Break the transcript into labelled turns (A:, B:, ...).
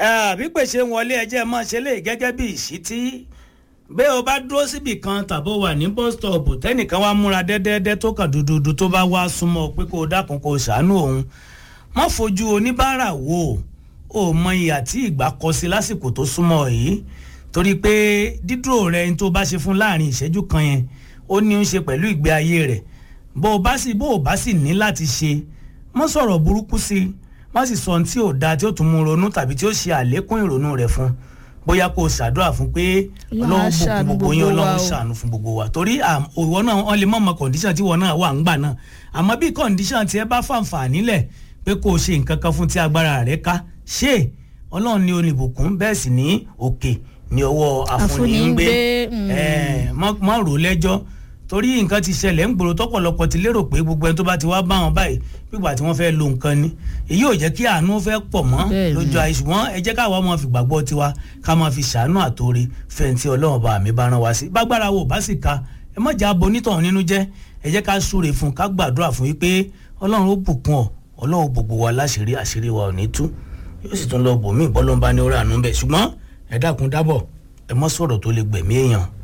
A: àbí pèsè wọlé ẹjẹ́ mọ́ ṣe lè gẹ́gẹ́ bí ìṣítí bẹ́ẹ̀ o bá dúró síbì kan tàbó wà ní bus stop tẹ́nìkan wá múra dẹ́dẹ́dẹ́ tó kàn dúdúdú tó bá wá súnmọ́ pé kó o dákun kó o ṣàánú òun má fojú oníbàárà wò ó mọ ìyà tí ìgbà kọ sí lásìkò tó súnmọ́ yìí torí pé dídúró rẹ ní tó bá ṣe fún láàrin ìṣẹ́jú kan yẹn ó ní í ṣe pẹ̀lú ìgbé ayé rẹ̀ bó o bá sì bó o bá sì ní láti ṣe mọ́ sọ̀rọ̀ burúkú sí i má sì sọ ohun tí ò dáa tí ó tún mú ronú tàbí tí ó ṣe àlékún ìrònú rẹ̀ fún bóyá kó o ṣàdúrà fún pé ọlọ́run bùkún gbogbo yín ọlọ́run ṣàánú fún gbogbo wa torí ìwọ náà wọ́n lè mọ̀ mọ́ kọ̀ǹdíṣàn tí ìwọ náà wà ń gbà náà àmọ́ bí kọ̀ǹdíṣàn tí ẹ bá fàǹfààní lẹ̀ pé kó o ṣe nǹkan kan fún tí agbára rẹ̀ ká ṣe ọlọ́run ní olùbùkún bẹ́ẹ̀ sì ní òkè ní ọwọ́ àfúnni ń gbé má rò lẹ́jọ́ torí nǹkan ti ṣẹlẹ̀ ń gbòòrò tọ́pọ̀lọpọ̀ ti lérò pé gbogbo ẹni tó bá ti wá bá wọn báyìí pípa tí wọ́n fẹ́ lo nǹkan ni èyí ò jẹ́ kí àánú fẹ́ pọ̀ mọ́ lójú ayé ṣùgbọ́n ẹ jẹ́ káwa máa fi gbàgbọ́ tiwa ká máa fi ṣàánú àtòrè fẹ̀ǹtì ọlọ́run bá mi bá rán wa sí bágbára wo bá sì ka ẹ má jà bo onítọ̀hún nínú jẹ́ ẹ jẹ́ ká súre fún ká gbàdúrà fún yí pé ọlọ́run ó bùkún ọ ọlọ́run gbogbo wa láṣìírí àṣírí wa ò ní tú yóò sì tún lọ bòmí ìbọ́lọ́mbá ní orí àánú bẹ̀ ṣùgbọ́n ẹ dákun dábọ̀ ẹ mọ́ sọ̀rọ̀ tó lè gbẹ̀mí èèyàn